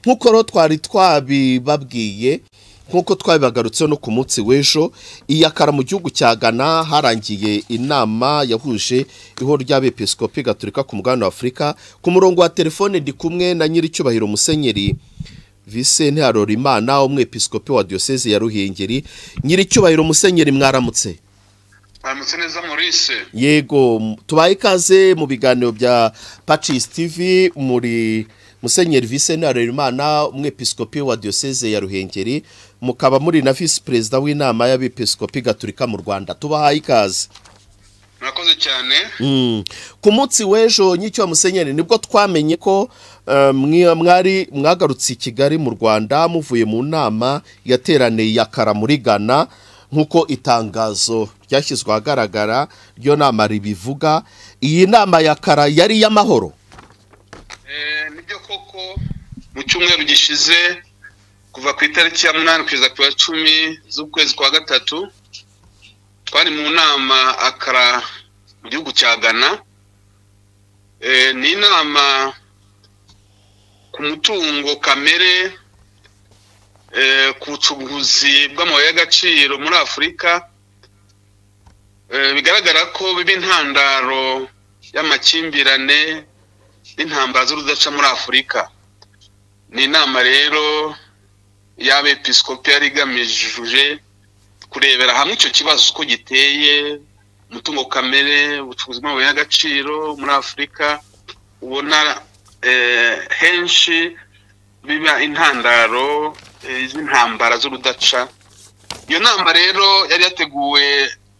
nk'uko rero twari twabibabwiye nk'uko twabibagarutseho no ku munsi w'ejo iyakara mu gihugu cya ghana harangiye inama yahuje ihoro ry'abepiskopi gaturika ku mugabane wa afurika ku murongo wa telefone ndi kumwe na nyir'icyubahiro musenyeri visente harorimana umwepiskopi wa diyoseze ya ruhengeri nyir'icyubahiro musenyeri mwaramutse baramutse neza Maurice yego tubaye ikaze mu biganiro bya pacisi tivi muri musenyeri visente harorimana umwepiskopi wa diyoseze ya ruhengeri mukaba muri na visi perezida w'inama y'abepiskopi gaturika mu rwanda tubahaye ikaze murakoze cyane ku munsi w'ejo nyicyo musenyeri nibwo twamenye ko mwari mwagarutse i kigali mu rwanda muvuye mu nama yateraniye yakara muri ghana nk'uko itangazo ryashyizwe ahagaragara ryo nama ribivuga iyi nama yakara yari iy'amahoro nibyo koko mu cyumweru gishize kuva ku itariki ya munani kugeza ku ya cumi z'ukwezi kwa gatatu twari mu nama akara mu gihugu cya ghana ni inama ku mutungo kamere ku bucuruzi bw'amabuye y'agaciro muri afurika bigaragara ko biba intandaro y'amakimbirane n'intambara z'urudaca muri afurika ni inama rero y'abepiskopi yari igamije kurebera hamwe icyo kibazo uko giteye umutungo kamere ubucuruzi bw'amabuye y'agaciro muri afurika ubona henshi biba intandaro z'intambara z'urudaca iyo nama rero yari yateguwe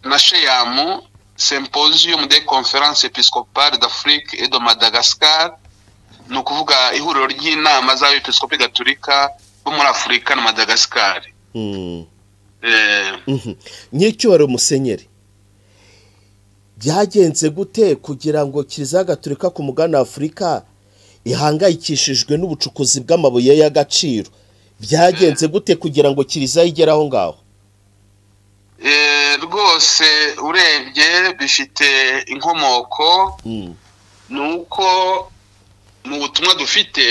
na sheyamu symposium de conference episcopale d'afrique et de madagascar ni ukuvuga ihuriro ry'inama z'abepiskopi gaturika bo muri afurika na madagascar nk'icyubaro musenyeri byagenze gute kugira ngo kiliziya gaturika ku mugani afurika ihangayikishijwe n'ubucukuzi bw'amabuye y'agaciro byagenze gute kugira ngo kiliziya igere aho ngaho rwose urebye bifite inkomoko ni uko mu butumwa dufite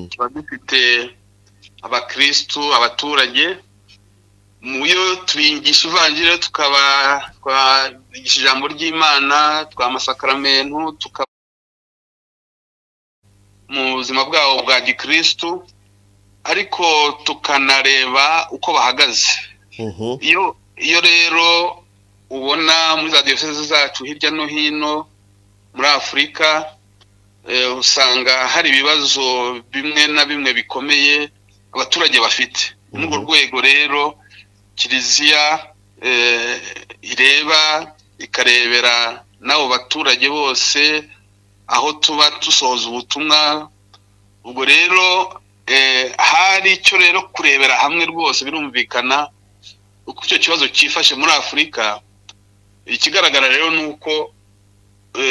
tuba dufite abakirisitu abaturage mu yo tubigisha ivangiro tukaba twabigisha ijambo ry'imana twamasakaramento tukaba mu buzima bwabo bwa gikirisitu ariko tukanareba uko bahagaze iyo rero ubona muri za diyoseze zacu hirya no hino muri afurika usanga hari ibibazo bimwe na bimwe bikomeye abaturage bafite muri urwo rwego rero kiliziya ireba ikarebera n'abo baturage bose aho tuba dusohoza ubutumwa ubwo rero hari icyo rero kurebera hamwe rwose birumvikana uko icyo kibazo cyifashe muri afurika ikigaragara rero ni uko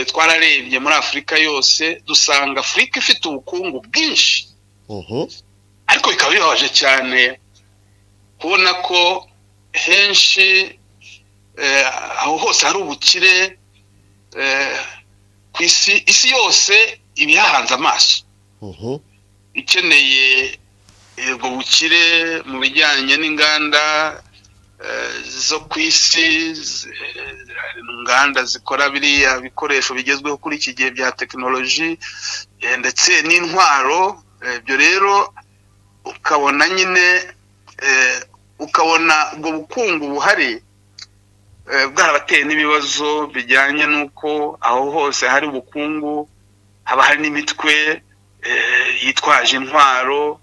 twararebye muri afurika yose dusanga afurika ifite ubukungu bwinshi ariko bikaba bibabaje cyane kubona ko henshi aho hose hari ubukire ku isi isi yose iba ihahanze amaso ikeneye ubwo bukire mu bijyanye n'inganda zo ku isi inganda zikora biriya bikoresho bigezweho kuri iki gihe bya tekinoloji ndetse n'intwaro ibyo rero ukabona nyine ukabona ubwo bukungu buhari bwarabateye n'ibibazo bijyanye n'uko aho hose hari ubukungu haba hari n'imitwe yitwaje intwaro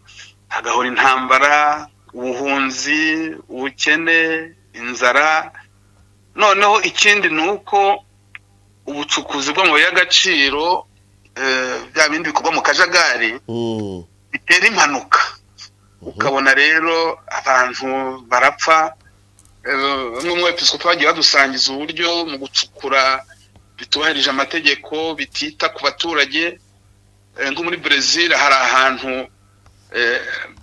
hagahora intambara ubuhunzi ubukene inzara noneho ikindi ni uko ubucukuzi bw'amabuye y'agaciro bya bindi bikorwa mu kajagari bitera impanuka ukabona rero abantu barapfa bamwe mu bepiskopi bagiye badusangiza uburyo mu gucukura bitubahirije amategeko bitita ku baturage nko muri brezil hari ahantu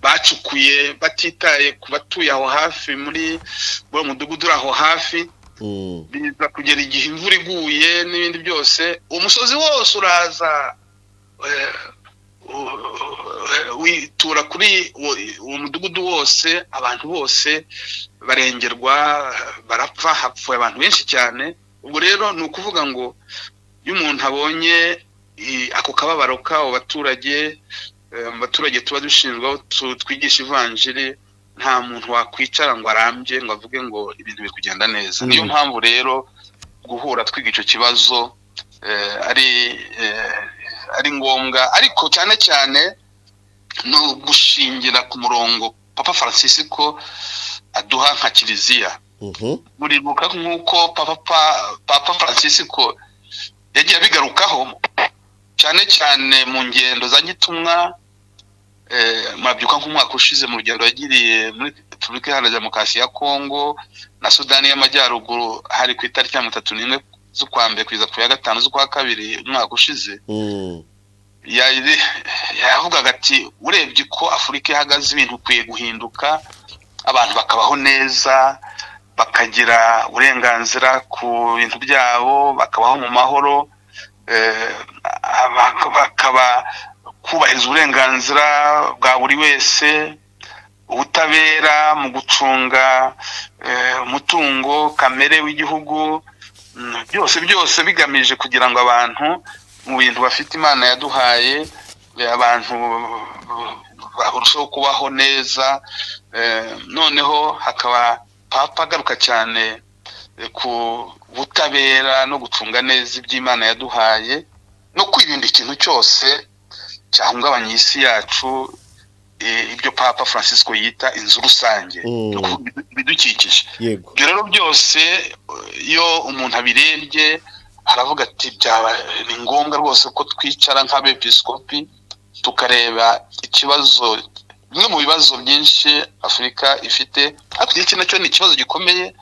bacukuye batitaye ku batuye aho hafi muri uwo mudugudu uri aho hafi biza kugera igihe imvura iguye n'ibindi byose umusozi wose uraza witura kuri uwo mudugudu wose abantu bose barengerwa barapfa hapfuye abantu benshi cyane ubwo rero ni ukuvuga ngo iyo umuntu abonye ako kababaro k'abo baturage mu baturage tuba dushinzwe aho twigisha ivanjiri nta muntu wakwicara ngo arambye ngo avuge ngo ibintu biri kugenda neza niyo mpamvu rero guhura twiga icyo kibazo ari ari ngombwa ariko cyane cyane no gushingira ku murongo papa francisco aduha nka kiliziya buribuka nk'uko papa francisco yagiye abigarukaho cyane cyane mu ngendo za gitumwa murabyuka nk'umwaka ushize mu rugendo yagiriye muri repubulika iharanira demokarasi ya kongo na sudani y'amajyaruguru hari ku itariki ya mirongo itatu n'imwe z'ukwa mbere kugeza ku ya gatanu z'ukwa kabiri umwaka ushize yavugaga ati urebye ko afurika ihagaze ibintu ukwiye guhinduka abantu bakabaho neza bakagira uburenganzira ku bintu byabo bakabaho mu mahoro bakaba kubahiriza uburenganzira bwa buri wese ubutabera mu gucunga umutungo kamere w'igihugu byose byose bigamije kugira ngo abantu mu bintu bafite imana yaduhaye abantu barushaho kubaho neza noneho hakaba papa agaruka cyane ku butabera no gucunga neza iby'imana yaduhaye no kwirinda ikintu cyose cyahungabanya isi yacu ibyo papa francisco yita inzu rusange ibidukikije ibyo rero byose iyo umuntu abirebye aravuga ati ni ngombwa rwose ko twicara nk'abepiskopi tukareba ikibazo bimwe mu bibazo byinshi afurika ifite ariko iki nacyo ni ikibazo gikomeye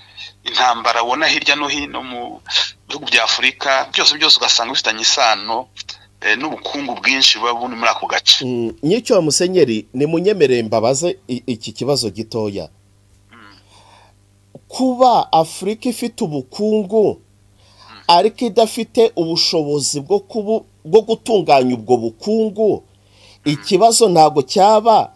intambara ubona hirya no hino mu bihugu bya afurika byose byose ugasanga bifitanye isano n'ubukungu bwinshi buba buri muri ako gace nyicyo musenyeri ni munyemerere mbabaze iki kibazo gitoya kuba afurika ifite ubukungu ariko idafite ubushobozi bwo gutunganya ubwo bukungu ikibazo ntabwo cyaba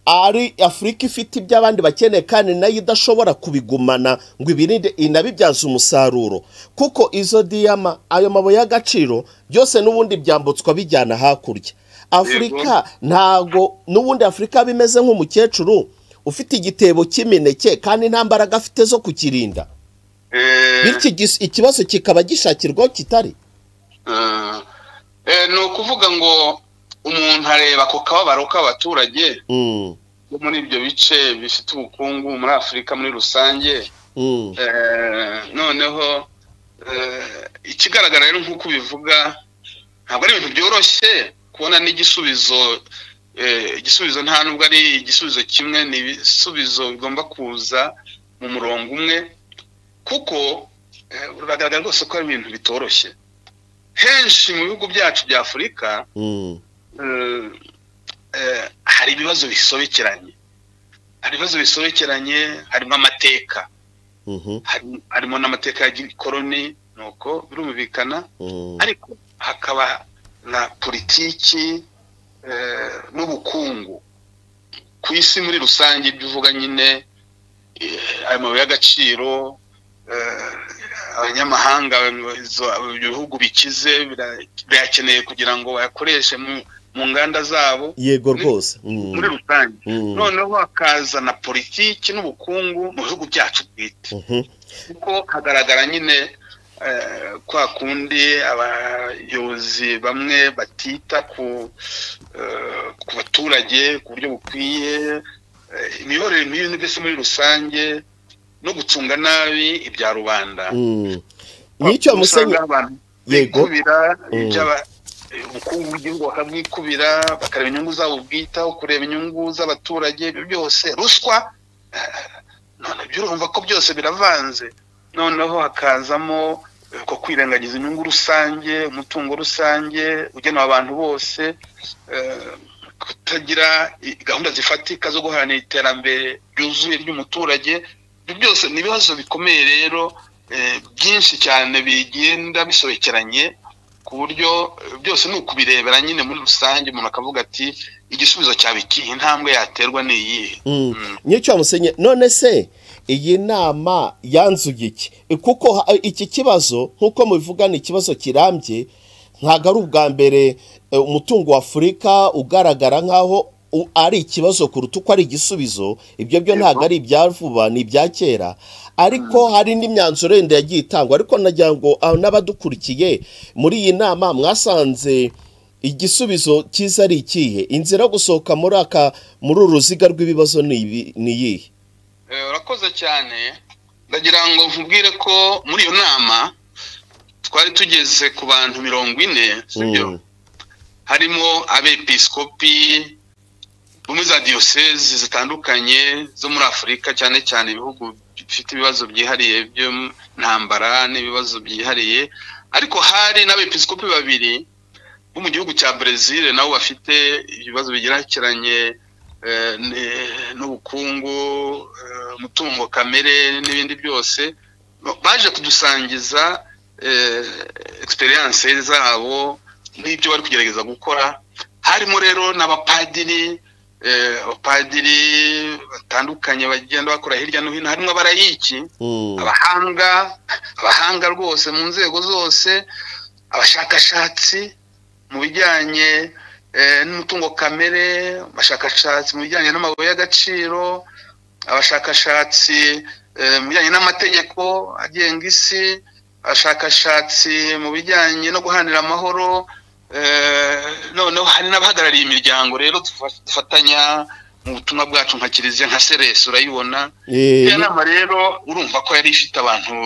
ari afurika ifite ibyo abandi bakeneye kandi nayo idashobora kubigumana ngo ibirinde inabibyaze umusaruro kuko izo diyama ayo mabuye y'agaciro byose n'ubundi byambutswa bijyana hakurya afurika ntabwo n'ubundi afurika bimeze nk'umukecuru ufite igitebo cy'imineke kandi nta mbaraga afite zo kukirinda bityo ikibazo kikaba gishakirwaho kitari ni ukuvuga ngo umuntu areba ako kababaro k'abaturage bo muri ibyo bice bifite ubukungu muri afurika muri rusange noneho ikigaragara rero nk'uko ubivuga ntabwo ari ibintu byoroshye kubona n'igisubizo igisubizo nta nubwo ari igisubizo kimwe ni ibisubizo bigomba kuza mu murongo umwe kuko biragaragara rwose ko ari ibintu bitoroshye henshi mu bihugu byacu bya afurika hari ibibazo bisobekeranye hari ibibazo bisobekeranye harimo amateka harimo n'amateka ya gikoroni nuko birumvikana ariko hakaba na politiki n'ubukungu ku isi muri rusange ibyo uvuga nyine ayo mabuye y'agaciro abanyamahanga ibihugu bikize birakeneye kugira ngo bayakoreshe mu nganda zabo yego rwose muri rusange noneho hakaza na politiki n'ubukungu mu bihugu byacu bwite kuko hagaragara nyine kwa kundi abayobozi bamwe batita ku baturage ku buryo bukwiye imiyoborere mibi mbese muri rusange no gucunga nabi ibya rubanda nicyo musenyeri yego ubukungu bw'igihugu bakabwikubira bakareba inyungu zabo bwitaho kureba inyungu z'abaturage ibyo byose ruswa none urumva ko byose biravanze noneho hakazamo ko kwirengagiza inyungu rusange umutungo rusange ugenewe abantu bose kutagira gahunda zifatika zo guharanira iterambere ryuzuye ry'umuturage ibyo byose ni ibibazo bikomeye rero byinshi cyane bigenda bisobekeranye ku buryo eh, byose ni ukubirebera nyine muri rusange umuntu akavuga ati igisubizo cyaba ikihe intambwe yaterwa ni iyihe nyicyo musenye none se iyi nama yanzuye iki kuko ha- iki kibazo nk'uko mubivuga ni ikibazo kirambye ntabwo ari ubwa mbere eh, umutungo wa afurika ugaragara nk'aho u- ari ikibazo kuruta uko ari igisubizo ibyo byo Yego. ntabwo ari ibya vuba ni ibya kera ariko hari n'imyanzuro yenda yagiye itangwa ariko nagira ngo ah, n'abadukurikiye muri iyi nama mwasanze igisubizo cyiza ari ikihe inzira yo gusohoka muri aka muri uru ruziga rw'ibibazo ni ibi- ni iyihe Eh, urakoze cyane ndagira ngo nkubwire ko muri iyo nama twari tugeze ku bantu mirongo ine sibyo Mm. harimo abepiskopi bo muri za diyosezi zitandukanye zo muri afurika cyane cyane ibihugu bifite ibibazo byihariye by'intambara n'ibibazo byihariye ariko hari n'abepiskopi babiri bo mu gihugu cya brezil nabo bafite ibibazo bigerekeranye eh, ne- n'ubukungu eh, umutungo kamere n'ibindi byose baje kudusangiza egisperiyanse zabo n'ibyo bari kugerageza gukora harimo rero n'abapadiri eh, abapadiri batandukanye bagenda bakora hirya no hino harimo abarayiki Mm. abahanga abahanga rwose mu nzego zose abashakashatsi mu bijyanye eh, n'umutungo kamere abashakashatsi mu bijyanye n'amabuye y'agaciro abashakashatsi eh, mu bijyanye n'amategeko agenga isi abashakashatsi mu bijyanye no guhanira amahoro eh, noneho hari n'abahagarariye imiryango rero dufa- dufatanya mu butumwa bwacu nka kiliziya nka seresi urayibona Eh, iyo nama rero urumva ko yari ifite abantu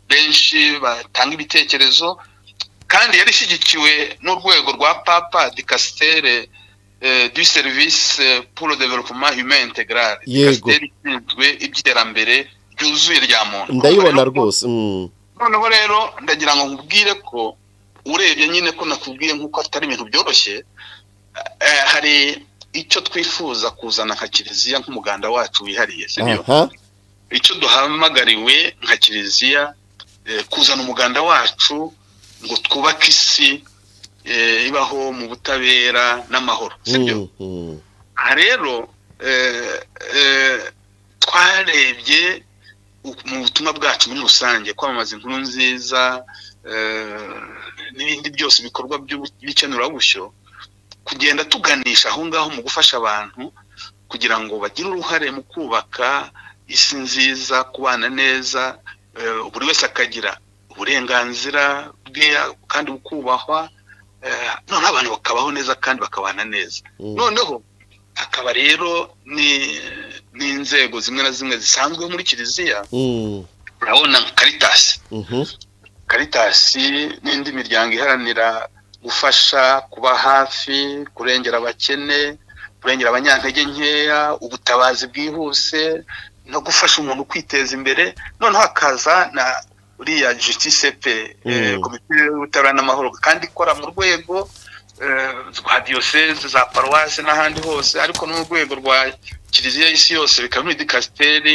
benshi batanga ibitekerezo kandi yari ishyigikiwe n'urwego rwa papa de castere du service pour le développement humain integral Yego. Castere ishinzwe iby'iterambere ryuzuye rya muntu ndayibona rwose Mm. noneho rero ndagira ngo nkubwire ko urebye nyine ko nakubwiye nk'uko atari ibintu byoroshye eh, hari icyo twifuza kuzana nka kiliziya nk'umuganda wacu wihariye sibyo aha icyo duhamagariwe nka kiliziya eh, kuzana umuganda wacu ngo twubake isi eh, ibaho mu butabera n'amahoro sibyo Mm, mm. aha rero eh, eh, twarebye u- mu butumwa bwacu muri rusange kwamamaza inkuru nziza eh, n'ibindi byose ibikorwa by'ubu- by'ikenurabushyo kugenda tuganisha aho ngaho mu gufasha abantu kugira ngo bagire uruhare mu kubaka isi nziza kubana neza eh, buri wese akagira uburenganzira bwe kandi bukubahwa eh, noneho abantu bakabaho neza kandi bakabana neza Mm. noneho hakaba rero ni- n'inzego zimwe na zimwe zisanzwe muri kiliziya Mm. urabona nka karitasi Mhm. karitasi n'indi miryango iharanira gufasha kuba hafi kurengera abakene kurengera abanyantege nkeya ubutabazi bwihuse no gufasha umuntu kwiteza imbere noneho hakaza na uriya justice pe eh, Mm. komite y'ubutabera n'amahoro kandi ikora mu rwego eh, rwa diyoseze za paruwasi n'ahandi hose ariko n'urwego rwa kiliziya y'isi yose bikaba muri dikasiteri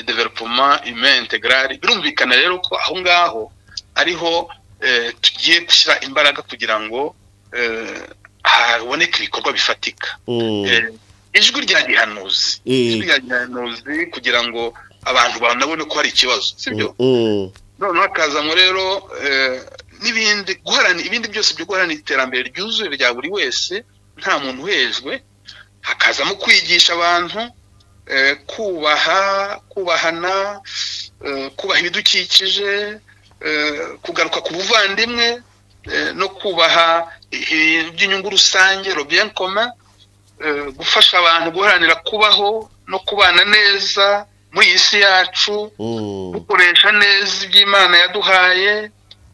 developoma humain integrale birumvikana rero ko aho ngaho ariho eh, tugiye gushyira imbaraga kugira ngo eh, haboneke ibikorwa bifatika Mm. Eh, ijwi rya gihanuzi ijwi Eh, rya gihanuzi kugira ngo abantu banabone ko hari ikibazo sibyo mm. noneho hakazamo rero eh, n'ibindi guharanira ibindi byose byo guharanira iterambere ryuzuye rya buri wese nta muntu uhejwe hakazamo kwigisha abantu eh, kubaha kubahana eh, kubaha ibidukikije eh, kugaruka ku buvandimwe eh, no kubaha ibintu by'inyungu rusange robien commun eh, gufasha abantu guharanira kubaho no kubana neza muri iyi si yacu Mm. dukoresha neza iby'imana yaduhaye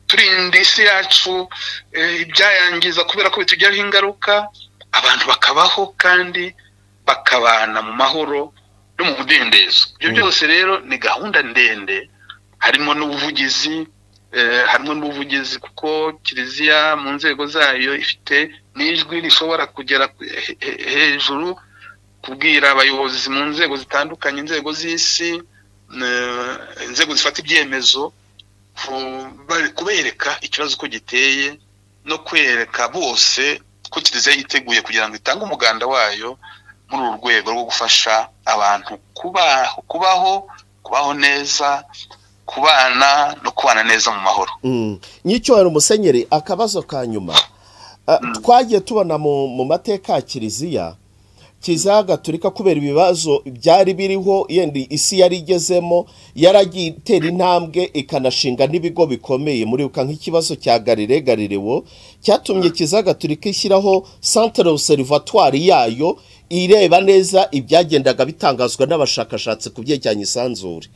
turinda isi yacu eh, ibyayangiza kubera ko bitugiraho ingaruka abantu bakabaho kandi bakabana mu mahoro no mu mudendezo ibyo Mm. byose rero ni gahunda ndende harimo n'ubuvugizi eh, harimo n'ubuvugizi kuko kiliziya mu nzego zayo ifite n'ijwi rishobora kugera ku- he- he- hejuru kubwira abayobozi mu nzego zitandukanye inzego z'isi eh, inzego zifata ibyemezo bari kubereka ikibazo uko giteye no kwereka bose ko kiliziya yiteguye kugira ngo itange umuganda wayo muri uru rwego rwo gufasha abantu kubaho kubaho neza kubana no kubana neza mu mahoro nyicyubahiro musenyeri akabazo ka nyuma twagiye tubona mu mateka ya kiliziya kiliziya gaturika kubera ibibazo byari biriho yenda isi yari igezemo yaragiye itera intambwe ikanashinga n'ibigo bikomeye muribuka nk'ikibazo cya garire garirewo cyatumye kiliziya gaturika ishyiraho santire obuserivatwari yayo ireba neza ibyagendaga bitangazwa n'abashakashatsi ku byerekeranye isanzure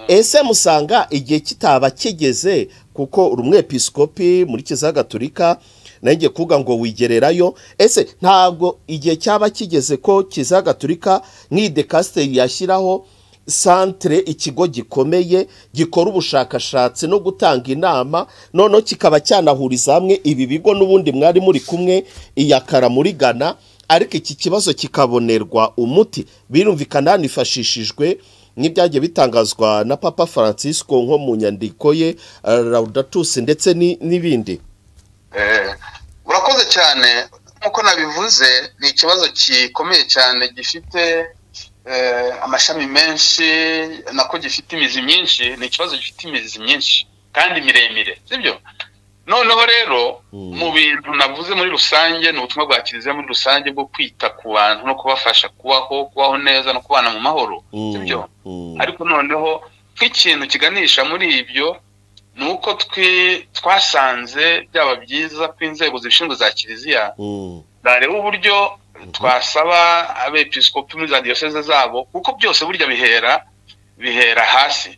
ese musanga igihe kitaba kigeze kuko rumwe pisikopi muri kiliziya gaturika nanjye kuvuga ngo wigererayo ese ntabwo igihe cyaba kigeze ko kiza gaturika nk'idekasiteri yashyiraho santire ikigo gikomeye gikora ubushakashatsi no gutanga inama noneho kikaba cyanahuriza hamwe ibi bigo n'ubundi mwari muri kumwe iyakara muri gana ariko iki kibazo kikabonerwa umuti birumvikana hanifashishijwe nk'ibyagiye bitangazwa na papa francisco nko mu nyandiko ye rawudatusi ndetse n'ibindi urakoze cyane nk'uko nabivuze ni ikibazo gikomeye cyane gifite amashami menshi nako gifite imizi myinshi ni ikibazo gifite imizi myinshi kandi miremire sibyo noneho rero mu bintu navuze muri rusange ni ubutumwa bwa kiliziya muri rusange bwo kwita ku bantu no kubafasha kubaho kubaho neza no kubana mu mahoro sibyo ariko noneho nk'ikintu kiganisha muri ibyo ni uko twasanze byaba byiza ko inzego zibishinzwe za kiliziya zareba uburyo twasaba abepisikopi muri za diyoseze zabo kuko byose burya bihera bihera hasi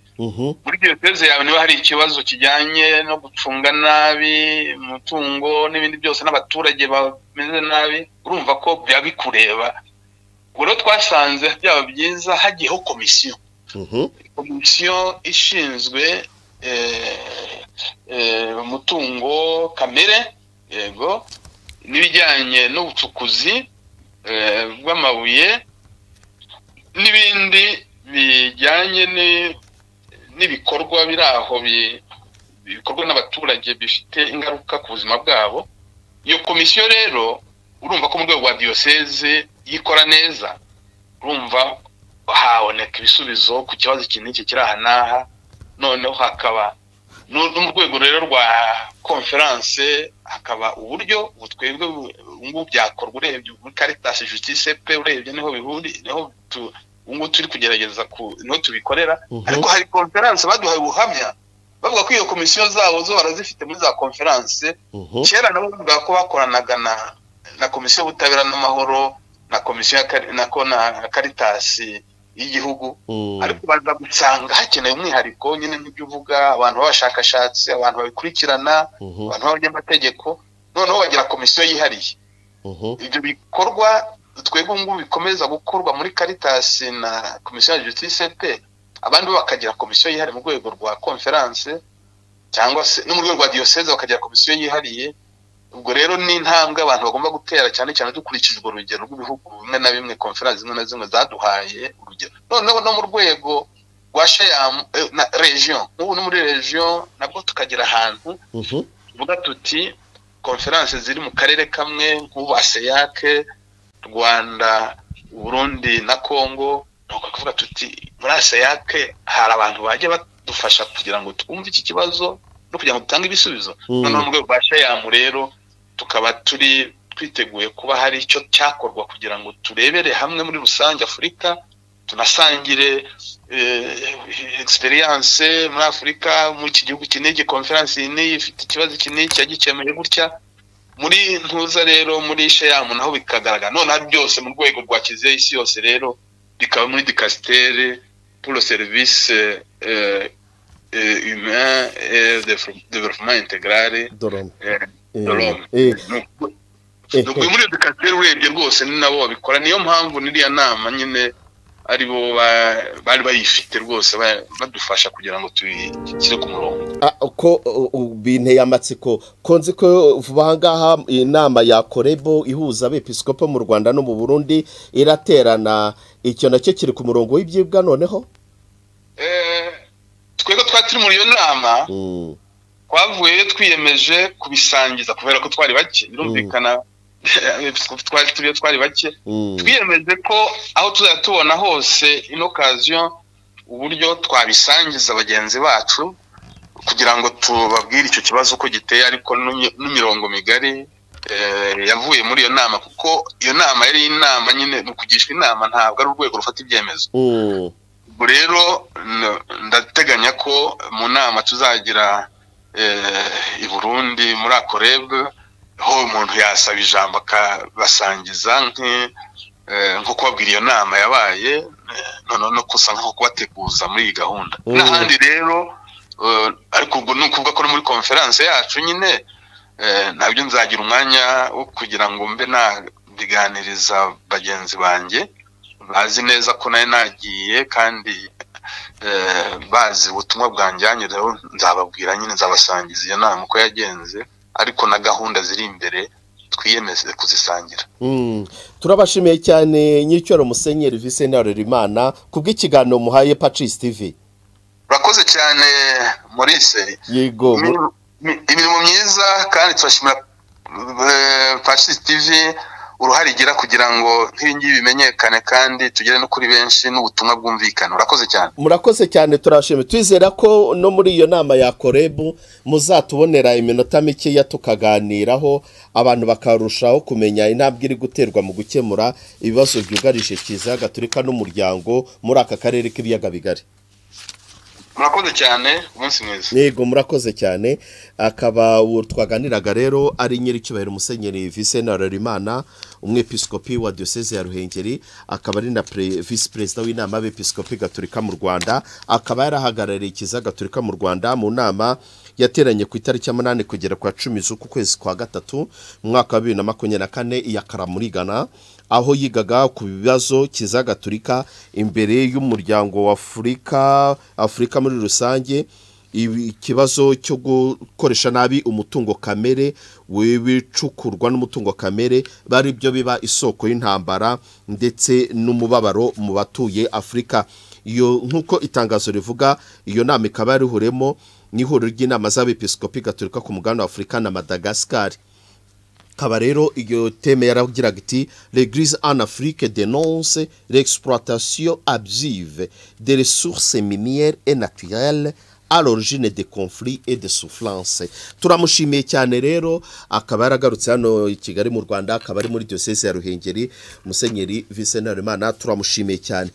muri diyoseze yawe niba hari ikibazo kijyanye no gucunga nabi umutungo n'ibindi byose n'abaturage bameze nabi urumva ko biba bikureba ubwo rero twasanze byaba byiza hagiyeho komisiyo komisiyo ishinzwe umutungo kamere yego n'ibijyanye n'ubucukuzi bw'amabuye n'ibindi bijyanye n'ibikorwa biri aho bikorwa n'abaturage bifite ingaruka ku buzima bwabo iyo komisiyo rero urumva ko mu rwego rwa diyoseze yikora neza urumva haboneka ibisubizo ku kibazo iki n'iki kiri aha n'aha noneho hakaba mu rwego rero rwa konferanse hakaba uburyo twebwe ngubu byakorwa urebye muri karitasi jutice pe urebye niho bihuri niho ngubu turi kugerageza niho tubikorera ariko hari konferanse baduhaye ubuhamya bavuga ko iyo komisiyo zabo zo barazifite muri za konferanse kera nabo bavuga ko bakoranaga na komisiyo y'ubutabera n'amahoro na komisiyo na karitasi y'igihugu ariko baza gusanga hakeneye umwihariko nyine nk'ibyo uvuga abantu b'abashakashatsi abantu babikurikirana abantu b'abanyamategeko noneho bagira komisiyo yihariye ibyo bikorwa twebwe ngubu bikomeza gukorwa muri karitasi na komisiyo ya justice pe abandi bo bakagira komisiyo yihariye mu rwego rwa konferanse cyangwa se no mu rwego rwa diyoseze bakagira komisiyo yihariye ubwo rero ni intambwe abantu bagomba gutera cyane cyane dukurikije urwo rugero rw'ibihugu bimwe na bimwe konferanse zimwe na zimwe zaduhaye urugero noneho no mu rwego rwa sheyamu na regiyo nk'ubu no muri regiyo nabwo tukagira ahantu tuvuga tuti konferanse ziri mu karere kamwe nk'ubu aseyake rwanda burundi na kongo ni ukuvuga tuti muri aseyake hari abantu bajya badufasha kugira ngo twumve iki kibazo no kugira ngo dutange ibisubizo noneho mu rwego rwa sheyamu rero tukaba turi twiteguye kuba hari icyo cyakorwa kugira ngo turebere hamwe muri rusange afurika tunasangire egisperiyanse muri afurika muri iki gihugu iki n'iki konferanse iyi n'iyi ifite ikibazo iki n'iki yagikemuye gutya muri ntuza rero muri sheyamu naho bikagaragara noneho byose mu rwego rwa kiliziya y'isi yose rero bikaba muri dikasitere puro serivisi humain et développement intégral muri edukasiyo urebye rwose ni nabo babikora niyo mpamvu n'iriya nama nyine ari bo bari bayifite rwose badufasha kugira ngo tubishyire ku murongo ko binteye amatsiko ko nzi ko vuba aha ngaha inama ya korebo ihuza abepisikopo mu rwanda no mu burundi iraterana icyo nacyo kiri ku murongo w'ibyibwa noneho twari turi muri iyo nama Mm. twavuyeyo twiyemeje kubisangiza kubera ko twari bake birumvikana episikopi twari turiyo twari bake Mm. twiyemeje ko aho tuzajya tubona hose ino kaziyo uburyo twabisangiza bagenzi bacu kugira ngo tubabwire icyo kibazo uko giteye ariko n'imi- n'imirongo migari eh, yavuye muri iyo nama kuko iyo nama yari inama nyine mu kugishwa inama ntabwo ari urwego rufata ibyemezo Mm. ubu rero n- ndateganya ko mu nama tuzagira eh, i burundi muri akoreb ho umuntu yasaba ijambo akabasangiza nk'i- eh, nko kubabwira iyo nama yabaye eh, noneho no gusa nko kubateguza muri iyi gahunda Mm. n'ahandi rero eh, ariko ubwo ni ukuvuga ko no muri konferanse yacu nyine eh, nabyo nzagira umwanya wo kugira ngo mbe nabiganiriza bagenzi banjye bazi neza ko nari nagiye kandi eh, bazi ubutumwa bwanjyanyireho nzababwira nyine nzabasangiza iyo nama uko yagenze ariko na gahunda ziri imbere twiyemeze kuzisangira Mm. turabashimiye cyane nyiricyoro musenyeri Vincent Harerimana kubw'ikiganiro muhaye Pacis TV urakoze cyane Maurice yego mu- Imirimo- imi- imirimo myiza kandi turashimira eh, Pacis TV uruhare igira kugira ngo nk'ibingibi bimenyekane kandi tugere no kuri benshi n'ubutumwa bwumvikana urakoze cyane murakoze cyane turashimye twizera ko no muri iyo nama ya korebu muzatubonera iminota mikeya tukaganiraho abantu bakarushaho kumenya intambwe iri guterwa mu gukemura ibibazo byugarije Kiliziya Gatolika n'umuryango muri aka karere k'ibiyaga bigari murakoze cyane umunsi mwiza yego murakoze cyane akaba uwo twaganiraga rero ari nyiricyubahiro musenyeri Vincent Harerimana umwepiskopi wa diyoseze ya ruhengeri akaba ari na pre- visi perezida w'inama y'abepiskopi gatolika mu rwanda akaba yarahagarariye ikiza gatolika mu rwanda mu nama yateranye ku itariki ya munani kugera ku ya cumi z'uku kwezi kwa gatatu mu mwaka wa bibiri na makumyabiri na kane iya karamurigana aho yigaga ku bibazo kiza gatolika imbere y'umuryango wa afurika afurika muri rusange ibi- ikibazo cyo gukoresha nabi umutungo kamere w'ibicukurwa n'umutungo kamere bari byo biba isoko y'intambara ndetse n'umubabaro mu batuye afurika iyo nk'uko itangazo rivuga iyo nama ikaba yarihuremo n'ihuriro ry'inama z'abepiskopi gatolika ku mugabane wa afurika na madagascar kaba rero iyo teme yaragiraga iti l'église en afrique dénonce l'exploitation abusive des ressources minières et naturelles à l'origine des conflits et des souffrances turamushimiye cyane rero akaba yaragarutse hano i kigali mu rwanda akaba ari muri diyoseze ya ruhengeri musenyeri visenari imana turamushimiye cyane